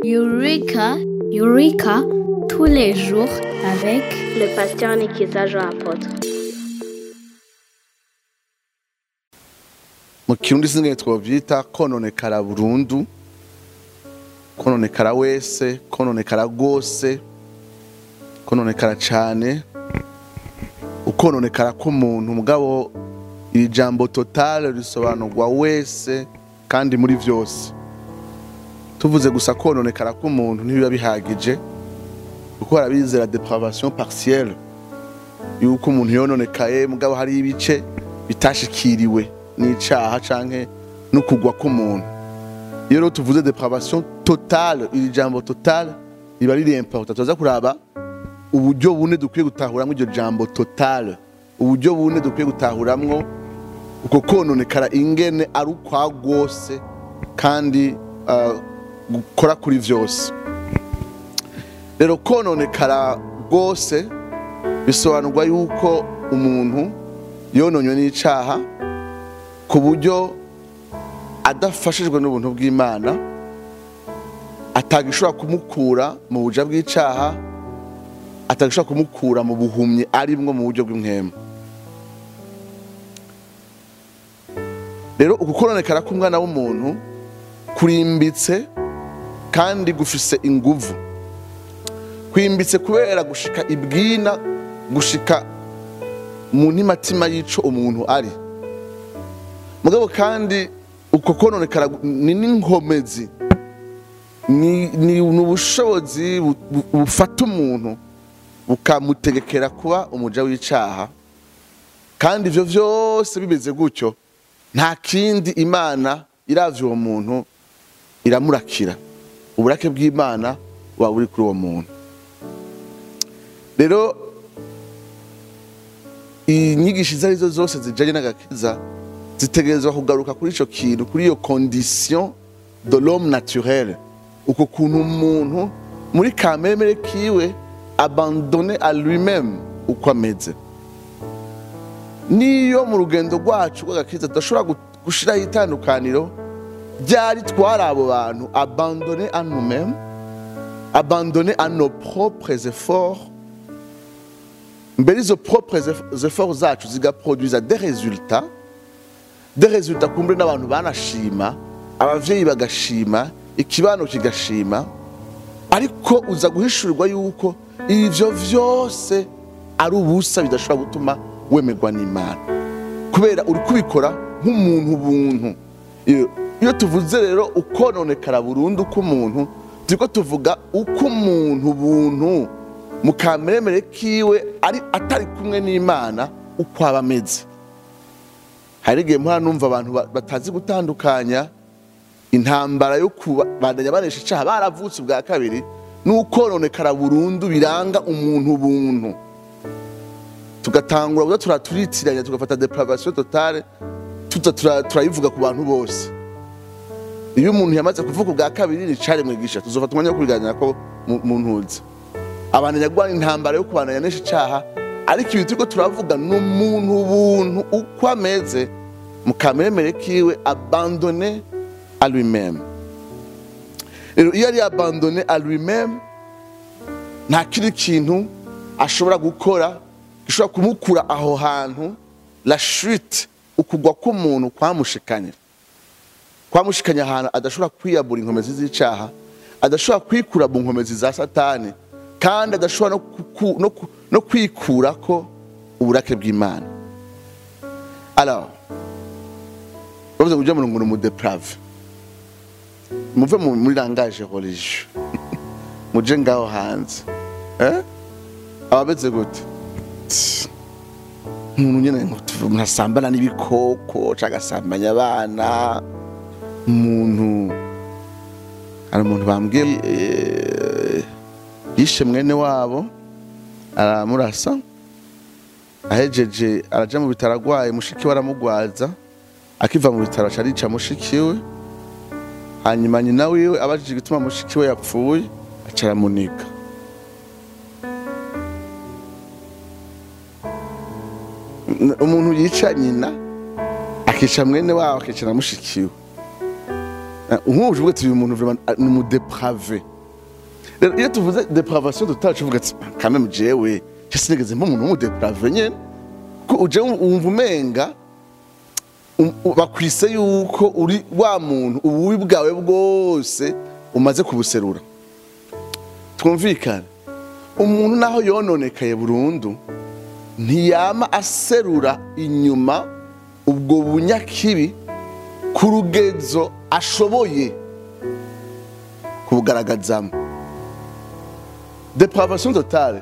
Eureka, Eureka, tous les jours avec le pasteur Nikiza Jean Apôtre. mu kirundi sinigeze twovyita kononekara burundu kononekara wese kononekara rwose kononekara cane ukononekara k'umuntu mugabo iri jambo totale risobanurwa wese kandi muri vyose tuvuze gusa kononekara k'umuntu ntibiba bihagije kuko harabizera depravation partielle yuko umuntu yononekaye mugabo hari ibice bitashikiriwe n'icaha canke no kugwa k'umuntu iyo rero tuvuze depravation totale iri jambo totale riba riri important tuza kuraba uburyo bune dukwiye gutahuramwo iryo jambo totale uburyo bune dukwiye gutahuramwo uko kononekara ingene ari ukwa rwose kandi uh, gukora kuri vyose rero kononekara rwose bisobanurwa yuko umuntu yononywe n'icaha ku buryo adafashijwe n'ubuntu bw'imana atagishobora kumukura mu buja bw'icaha atagishobora kumukura mu buhumyi arimwo mu buryo bw'inkema rero uku kononekara k'umwana w'umuntu kurimbitse kandi gufise inguvu kwimbitse kubera gushika ibwina gushika mu ntimatima y'ico umuntu ari mugabo kandi uko kononekara ni n'inkomezi ni ni ubushobozi bu- bu- bufata umuntu bukamutegekera kuba umuja w'icaha kandi ivyo vyose bimeze gutyo nta kindi imana iravye uwo muntu iramurakira uburake bw'imana buba buri kuri uwo muntu rero inyigisho izo arizo zose zijanye n'agakiza zitegerezwa kugaruka kuri ico kintu kuri iyo condition de l'homme naturel uko kuntu umuntu muri kamemere kiwe abandonné à lui-même uko ameze niyo mu rugendo rwacu rw'agakiza tudashobora gu- gushiraho itandukaniro ryari twari abo bantu abandonné à nous-mêmes abandonné à nos propres efforts mbere izo propres eff- efforts zacu zigaproduisa des résultats des résultats kumbre n'abantu banashima abavyeyi bagashima ikibano kigashima ariko uza guhishurirwa yuko ivyo vyose ari ubusa bidashobora gutuma wemerwa n'imana kubera uri kubikora nk'umuntu buntu iyo iyo tuvuze rero ukononekara burundu k'umuntu turiko tuvuga uko umuntu buntu mu kameremere kiwe ari atari kumwe n'imana uko aba ameze hari igihe mpora numva abantu ba- batazi gutandukanya intambara yo kubandanya banesha icaha baravutse ubwa kabiri n'ukononekara burundu biranga umuntu buntu tugatangura kuza turaturitiranya tugafata depravation totale tuza tura- turayivuga ku bantu bose iyo umuntu yamaze kuvuga ubwa kabiri ni cari mwigisha tuzofata umwanya wo kubiganira ko mu mu ntuzi abantu nyagwana intambara yo kubandanya nesha icaha ariko ibintu turiko turavuga ni umuntu buntu uko ameze mu kameremere kiwe abandonné à lui-même rero iyo ari abandonné à lui-même nta kindi kintu ashobora gukora gishobora kumukura aho hantu la chute ukugwa k'umuntu kwamushikanye kwamushikanye ahantu adashobora kwiyabura inkomezi z'icaha adashobora kwikura mu nkomezi za satani kandi adashobora no, kuku- no, ku- no kwikurako uburake bw'imana alors bavuze ngo ujya mu ngo umudeprave muve mu- muri langage religieux muje ngaho hanze eh? abameze gute Tsi, umuntu nyene ngo tuve- umuntu asambana n'ibikoko canke agasambanya abana umuntu hari umuntu bambwiye eh, yishe mwene wabo aramurasa ahejeje araja mu bitaro agwaye mushiki we aramugwaza akiva mu bitaro aca arica mushiki we hanyuma nyina wiwe abajije igituma mushiki we yapfuye aca aramuniga N- umuntu yica nyina akica mwene wabo akica na mushiki we nk'ubu uvuga ati uyu muntu vraiment ni umudeprave rero iyo tuvuze depravation totale tuvuga ati kame jewe cyo sinigeze mpa umuntu w'umudeprave nyene ko uje wumva umenga um- u- bakwise yuko uri wa muntu ububi bwawe bwose umaze kubuserura twumvikane umuntu naho yononekaye burundu ntiyama aserura inyuma ubwo bunyakibi ku rugezo ashoboye kubugaragazamo depravation totale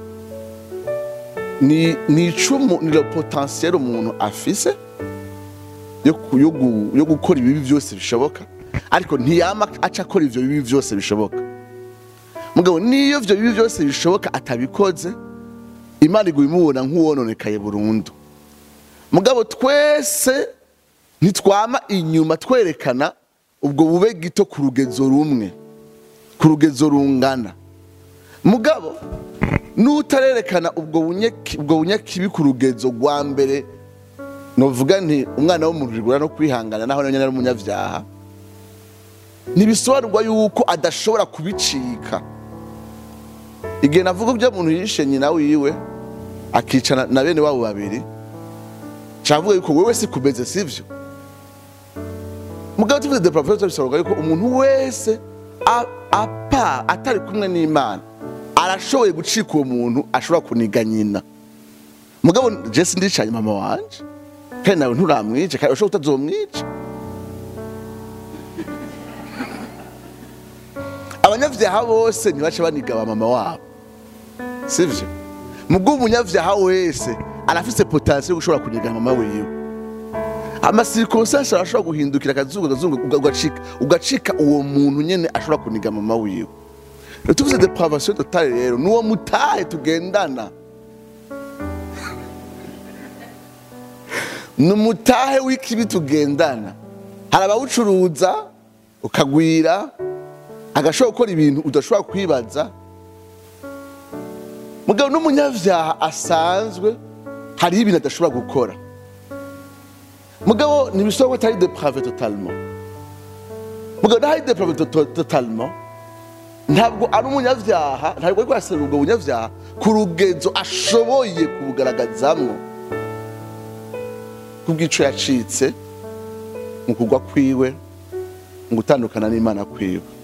ni ni icumu ni le potentiel umuntu afise yo ku- yo gu- yo gukora ibibi byose bishoboka ariko ntiyama aca akora ivyo bibi byose bishoboka mugabo niyo ivyo bibi byose bishoboka atabikoze imana iguye imubona nk'uwononekaye burundu mugabo twese ntitwama inyuma twerekana ubwo bube gito ku rugezo rumwe ku rugezo rungana mugabo n'utarerekana ubwo bunyaki- ubwo bunyakibi ku rugezo rwa mbere novuga nti umwana w'umuntu rigura no kwihangana naho nyine ari umunyabyaha ntibisobanurwa yuko adashobora kubicika igihe navuga ibyo muntu yishe nyina wiwe akicana na bene wabo babiri cavuga yuko wewe si kumeze sivyo mugabo tuvuze depravation bisobanurwa yuko umuntu wese a- apa atari kumwe n'imana arashoboye gucika uwo muntu ashobora kuniga nyina mugabo jesi ndicanye mama wanje kandi nawe nturamwice kandi ushobora utazomwica abanyabyaha bose ntibace baniga ba mama wabo sivyo mubwo umunyabyaha wese arafise potensiyo yo gushobora kuniga mama wiwe amasirikonsasi arashobora guhindukira akazungu akazungu uga- ugacika ugacika uwo muntu nyene ashobora kuniga mama wiwe rero tuvuze depravation totale rero nuwo mutahe tugendana ni umutahe w'ikibi tugendana hari abawucuruza ukagwira agashobora gukora ibintu udashobora kwibaza mugabo n'umunyabyaha asanzwe hariho ibintu adashobora gukora mugabo ntibishoboka ko atari deprave totalement mugabo ntahari deprave to- totalement ntabwo ari umunyabyaha ntabwo ariko araserura ubwo bunyabyaha ku rugezo ashoboye kubugaragazamwo kubw'ico yacitse mu kugwa kwiwe mu gutandukana n'imana kwiwe